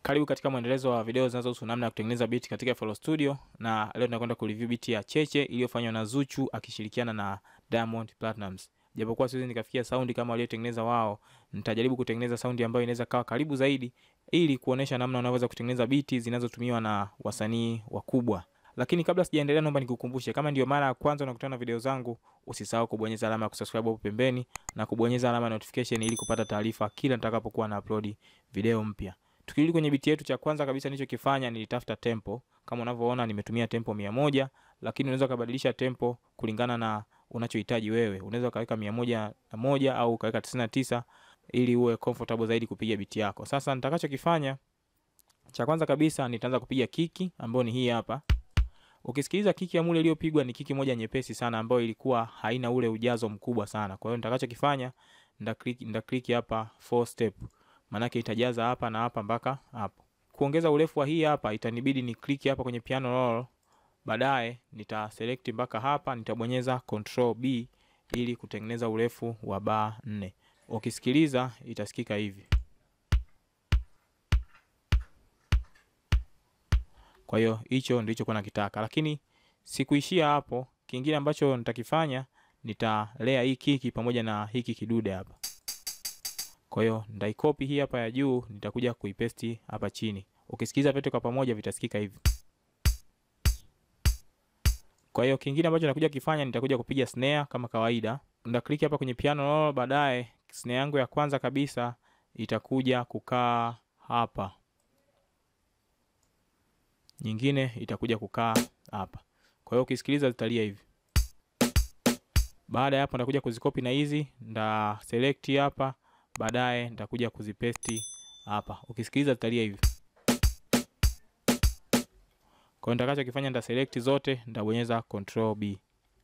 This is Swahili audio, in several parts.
Karibu katika mwendelezo wa video zinazohusu namna ya kutengeneza beat katika FL Studio, na leo tunakwenda kureview beat ya Cheche iliyofanywa na Zuchu akishirikiana na Diamond Platnumz. Japokuwa siwezi nikafikia saundi kama waliotengeneza wao, nitajaribu kutengeneza saundi ambayo inaweza kawa karibu zaidi, ili kuonesha namna unaweza kutengeneza beat zinazotumiwa na wasanii wakubwa. Lakini kabla sijaendelea, naomba nikukumbushe, kama ndio mara ya kwanza unakutana na video zangu, usisahau kubonyeza alama ya kusubscribe hapo pembeni na kubonyeza alama ya notification ili kupata taarifa kila nitakapokuwa na upload video mpya. Tukirudi kwenye biti yetu, cha kwanza kabisa nilichokifanya nilitafuta tempo. Kama unavyoona nimetumia tempo mia moja, lakini unaweza kubadilisha tempo kulingana na unachohitaji wewe. Unaweza ukaweka mia moja na moja au ukaweka tisini na tisa ili uwe comfortable zaidi kupiga biti yako. Sasa nitakachokifanya cha kwanza kabisa nitaanza kupiga kiki ambayo ni hii hapa. Ukisikiliza kiki ya mule iliyopigwa ni kiki moja nyepesi sana ambayo ilikuwa haina ule ujazo mkubwa sana. Kwa hiyo nitakachokifanya nita click nita click hapa four step. Maanake itajaza hapa na hapa mpaka hapo. Kuongeza urefu wa hii hapa itanibidi ni click hapa kwenye piano roll. Baadaye nita select mpaka hapa, nitabonyeza control B ili kutengeneza urefu wa bar 4. Ukisikiliza itasikika hivi. Kwa hiyo hicho ndicho kwa nakitaka, lakini sikuishia hapo. Kingine ambacho nitakifanya nitalea hii kiki pamoja na hiki kidude hapa. Kwa hiyo nitaikopi hii hapa ya juu, nitakuja kuipesti hapa chini. Ukisikiliza vyote kwa pamoja vitasikika hivi. Kwa hiyo kingine ambacho nakuja kifanya nitakuja kupiga snare kama kawaida. Nita click hapa kwenye piano roll, baadaye snare yangu ya kwanza kabisa itakuja kukaa hapa. Nyingine itakuja kukaa hapa. Kwa hiyo ukisikiliza zitalia hivi. Baada ya hapo nitakuja kuzikopi na hizi, nda select hapa, baadaye nitakuja kuzipesti hapa. Ukisikiliza zitalia hivi. Kwa hiyo nitakachokifanya nita select zote, nitabonyeza control B.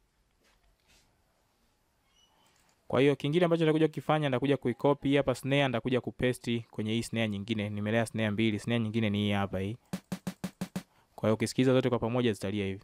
Kwa hiyo kingine ambacho nitakuja kukifanya nitakuja kuicopy hapa snare, nitakuja kupesti kwenye hii snare nyingine. Nimelea snare mbili, snare nyingine ni hii hapa hii. Kwa hiyo ukisikiza zote kwa pamoja zitalia hivi.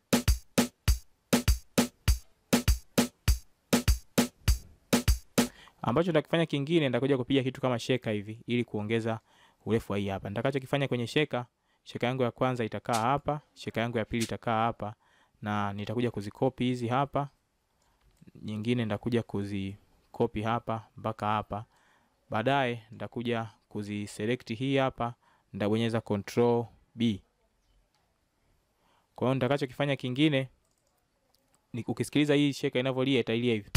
Ambacho nitakifanya kingine nitakuja kupiga kitu kama sheka hivi ili kuongeza urefu wa hii hapa. Nitakachokifanya kwenye sheka, sheka yangu ya kwanza itakaa hapa, sheka yangu ya pili itakaa hapa na nitakuja kuzikopi hizi hapa. Nyingine nitakuja kuzikopi hapa mpaka hapa. Baadaye nitakuja kuziselect hii hapa, nitabonyeza control B. Kwa hiyo nitakachokifanya kingine ni ukisikiliza hii sheka inavyolia itailia hivi.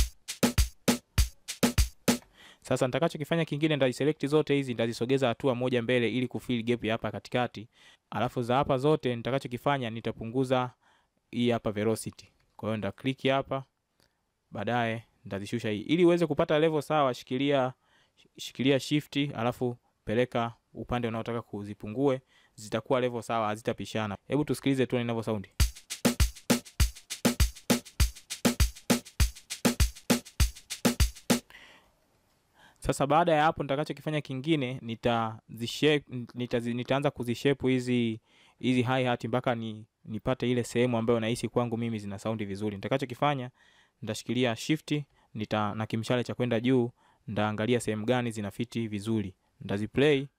Sasa nitakachokifanya kingine nitaziselect zote hizi nitazisogeza hatua moja mbele ili kufill gap ya hapa katikati. Alafu za hapa zote nitakachokifanya nitapunguza hii hapa velocity. Kwa hiyo nita click hapa. Baadaye nitazishusha hii. Ili uweze kupata level sawa, shikilia shikilia shift alafu peleka upande unaotaka kuzipungue, zitakuwa level sawa, hazitapishana. Hebu tusikilize tu ninavyo saundi. Sasa baada ya hapo nitakachokifanya kingine nitazishape nita, nitaanza kuzishape hizi hizi hi hat mpaka ni nipate ile sehemu ambayo nahisi kwangu mimi zina saundi vizuri. Nitakachokifanya nitashikilia shift nita na kimshale cha kwenda juu, nitaangalia sehemu gani zinafiti vizuri, nitaziplay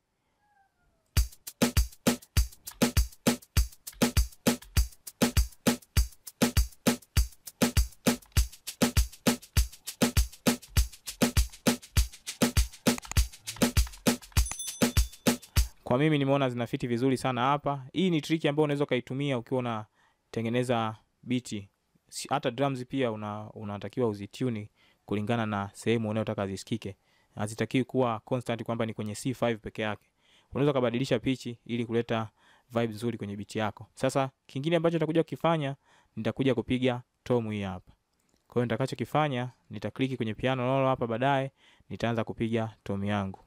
Kwa mimi nimeona zinafiti vizuri sana hapa. Hii ni triki ambayo unaweza ukaitumia ukiwa unatengeneza biti. Hata drums pia una, unatakiwa uzitune kulingana na sehemu unayotaka zisikike. Hazitakiwi kuwa constant kwamba ni kwenye C5 peke yake. Unaweza kubadilisha pichi ili kuleta vibe nzuri kwenye biti yako. Sasa kingine ambacho nitakuja kukifanya nitakuja kupiga tom hii hapa. Kwa hiyo nitakachokifanya nitakliki kwenye piano roll hapa, baadaye nitaanza kupiga tom yangu.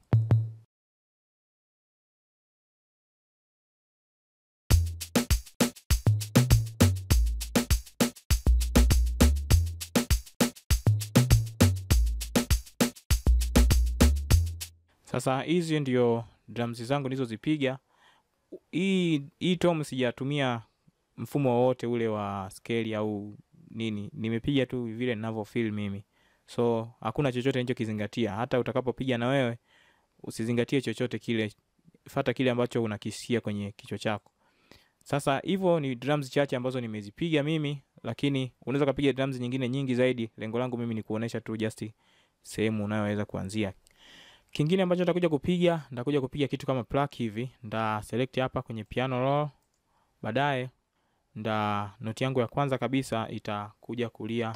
Sasa hizi ndio drums zangu nilizozipiga. Hii hii tom sijatumia mfumo wowote ule wa scale au nini, nimepiga tu vile ninavyo feel mimi, so hakuna chochote nilichokizingatia. Hata utakapopiga na wewe usizingatie chochote kile, fata kile ambacho unakisikia kwenye kichwa chako. Sasa hivyo ni drums chache ambazo nimezipiga mimi, lakini unaweza kupiga drums nyingine nyingi zaidi. Lengo langu mimi ni kuonesha tu just sehemu unayoweza kuanzia. Kingine ambacho nitakuja kupiga, nitakuja kupiga kitu kama pluck hivi. Nda select hapa kwenye piano roll. Baadaye nda noti yangu ya kwanza kabisa itakuja kulia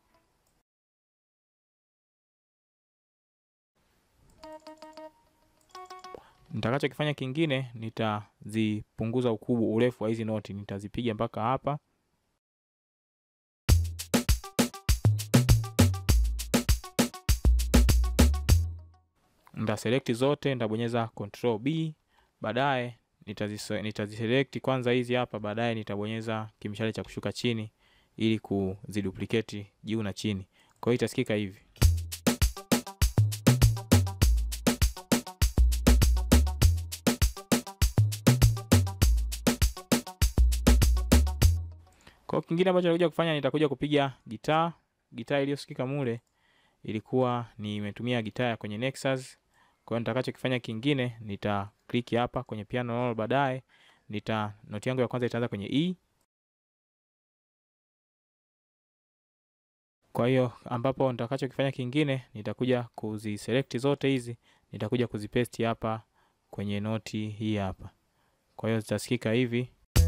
Nitakachokifanya kingine nitazipunguza ukubwa urefu wa hizi noti, nitazipiga mpaka hapa. Nita select zote, nitabonyeza control B. Baadaye nitaziselect kwanza hizi hapa, baadaye nitabonyeza kimshale cha kushuka chini ili kuziduplicate juu na chini. Kwa hiyo itasikika hivi. Kwa kingine ambacho nitakuja kufanya nitakuja kupiga gitaa. Gitaa iliyosikika mule ilikuwa nimetumia gitaa ya kwenye Nexus. Kwa hiyo nitakachokifanya kingine nita click hapa kwenye piano roll, baadaye nita noti yangu ya kwanza itaanza kwenye E. Kwa hiyo ambapo nitakachokifanya kingine nitakuja kuziselect zote hizi, nitakuja kuzipaste hapa kwenye noti hii hapa. Kwa hiyo zitasikika hivi.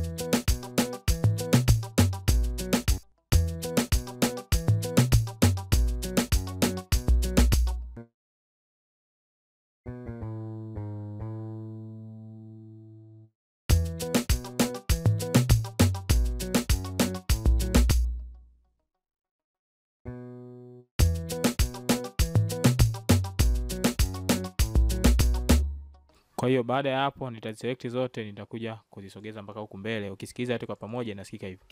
Kwa hiyo baada ya hapo nitaziselect zote, nitakuja kuzisogeza mpaka huku mbele. Ukisikiliza yote kwa pamoja inasikika hivi.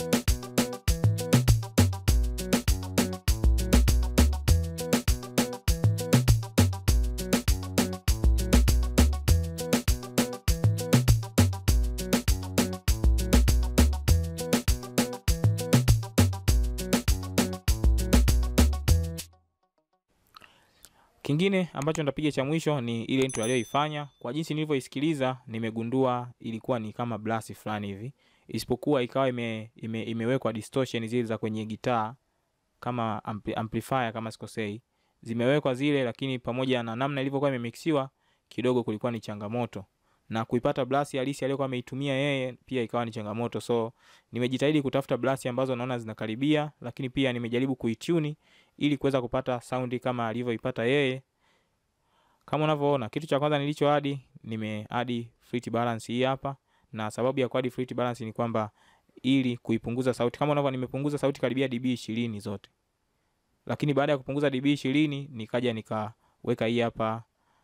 Kingine ambacho nitapiga cha mwisho ni ile intro aliyoifanya. Kwa jinsi nilivyoisikiliza, nimegundua ilikuwa ni kama blast fulani hivi, isipokuwa ikawa ime, ime, imewekwa distortion zile za kwenye gitaa kama ampli, amplifier kama sikosei, zimewekwa zile, lakini pamoja na namna ilivyokuwa imemixiwa kidogo kulikuwa ni changamoto, na kuipata blast halisi aliyokuwa ameitumia yeye pia ikawa ni changamoto. So nimejitahidi kutafuta blast ambazo naona zinakaribia, lakini pia nimejaribu kuituni ili kuweza kupata saundi kama alivyoipata yeye. Kama unavyoona, kitu cha kwanza nilicho adi, nimeadi fret balance hii hapa, na sababu ya kuadi fret balance ni kwamba ili kuipunguza sauti. Kama unavyoona, nimepunguza sauti karibia dB 20 zote, lakini baada ya kupunguza dB 20 nikaja nikaweka hii hapa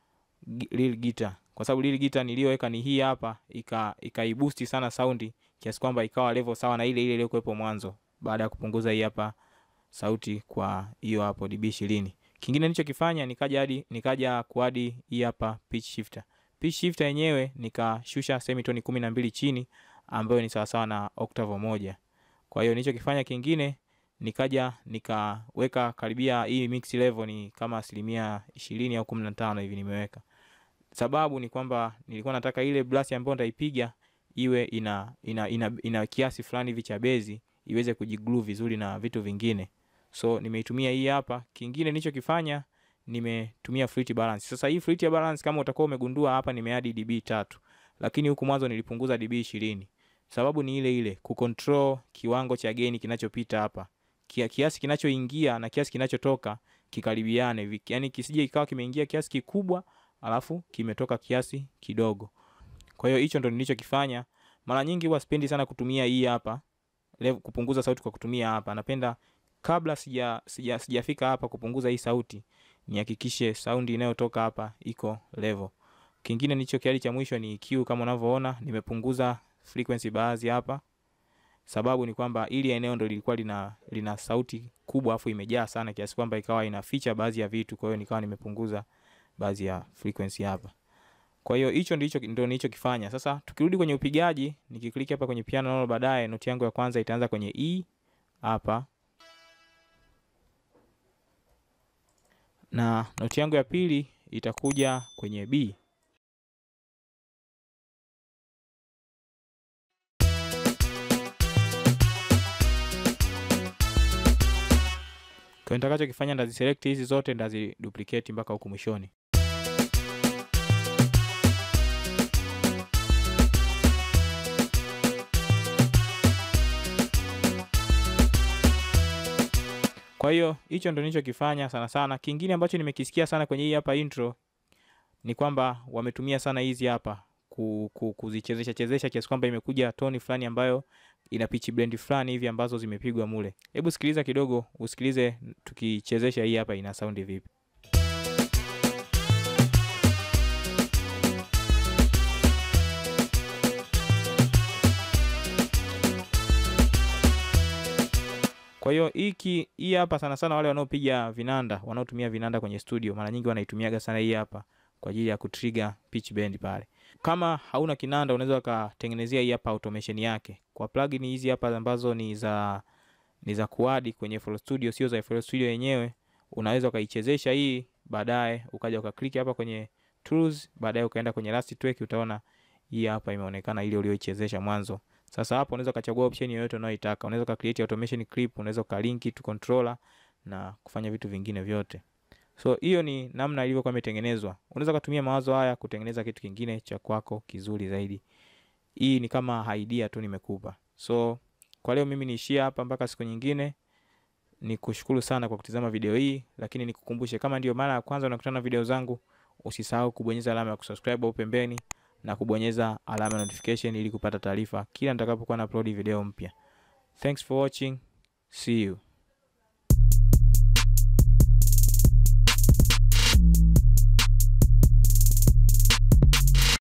real guitar, kwa sababu real guitar niliyoweka ni hii hapa, ika ikaiboost sana saundi kiasi kwamba ikawa level sawa na ile ile iliyokuwepo mwanzo, baada ya kupunguza hii hapa sauti kwa hiyo hapo dB 20. Kingine nilichokifanya nikaja hadi nikaja kuadi hii hapa pitch shifter. Pitch shifter yenyewe nikashusha semitone 12 chini ambayo ni sawasawa na octave moja. Kwa hiyo nilichokifanya kingine nikaja nikaweka karibia hii mix level ni kama asilimia 20 au 15 hivi nimeweka. Sababu ni kwamba nilikuwa nataka ile blast ambayo nitaipiga iwe ina ina, ina, ina kiasi fulani hivi cha bezi iweze kujiglue vizuri na vitu vingine so nimeitumia hii hapa. Kingine nilichokifanya nimetumia fret balance. Sasa hii fret ya balance kama utakuwa umegundua hapa nimeadi dB tatu, lakini huku mwanzo nilipunguza dB ishirini. Sababu ni ile ile, kucontrol kiwango cha gain kinachopita hapa, Kia, kiasi kinachoingia na kiasi kinachotoka kikaribiane, yani kisije ikawa kimeingia kiasi kikubwa alafu kimetoka kiasi kidogo. Kwa hiyo hicho ndo nilichokifanya. Mara nyingi huwa sipendi sana kutumia hii hapa kupunguza sauti kwa kutumia hapa, napenda kabla sija sija sijafika hapa kupunguza hii sauti nihakikishe saundi inayotoka hapa iko level. Kingine nilicho kiali cha mwisho ni EQ. Kama unavyoona nimepunguza frequency baadhi hapa, sababu ni kwamba ili eneo ndo lilikuwa lina lina sauti kubwa afu imejaa sana kiasi kwamba ikawa inaficha baadhi ya vitu, kwa hiyo nikawa nimepunguza baadhi ya frequency hapa. Kwa hiyo hicho ndicho ndio nilichokifanya. Sasa tukirudi kwenye upigaji, nikiklik hapa kwenye piano roll, baadaye noti yangu ya kwanza itaanza kwenye E hapa na noti yangu ya pili itakuja kwenye B. Kwa nitakachokifanya ndaziselect hizi zote ndaziduplicate mpaka huku mwishoni. Kwa hiyo hicho ndo nilichokifanya sana sana. Kingine ambacho nimekisikia sana kwenye hii hapa intro ni kwamba wametumia sana hizi hapa ku, ku, kuzichezesha chezesha kiasi kwamba imekuja toni fulani ambayo ina pitch blend fulani hivi ambazo zimepigwa mule. Hebu sikiliza kidogo, usikilize tukichezesha hii hapa ina sound vipi. Kwa hiyo hiki hii hapa sana sana wale wanaopiga vinanda, wanaotumia vinanda kwenye studio, mara nyingi wanaitumiaga sana hii hapa kwa ajili ya kutrigger pitch bend pale. Kama hauna kinanda, unaweza ukatengenezea hii hapa automation yake kwa plugin hizi hapa ambazo ni za ni za kuadi kwenye FL Studio, sio za FL Studio yenyewe. Unaweza ukaichezesha hii, baadaye ukaja ukaklik hapa kwenye tools, baadaye ukaenda kwenye last track, utaona hii hapa imeonekana ile ulioichezesha mwanzo. Sasa hapo unaweza ukachagua option yoyote unayoitaka. Unaweza uka create automation clip, unaweza ukalink to controller na kufanya vitu vingine vyote. So hiyo ni namna ilivyokuwa imetengenezwa. Unaweza kutumia mawazo haya kutengeneza kitu kingine cha kwako kizuri zaidi. Hii ni kama idea tu nimekupa. So kwa leo mimi niishie hapa mpaka siku nyingine. Ni kushukuru sana kwa kutizama video hii, lakini nikukumbushe kama ndio mara ya kwanza unakutana na video zangu, usisahau kubonyeza alama ya kusubscribe au pembeni na kubonyeza alama ya notification ili kupata taarifa kila nitakapokuwa na upload video mpya. Thanks for watching. See you.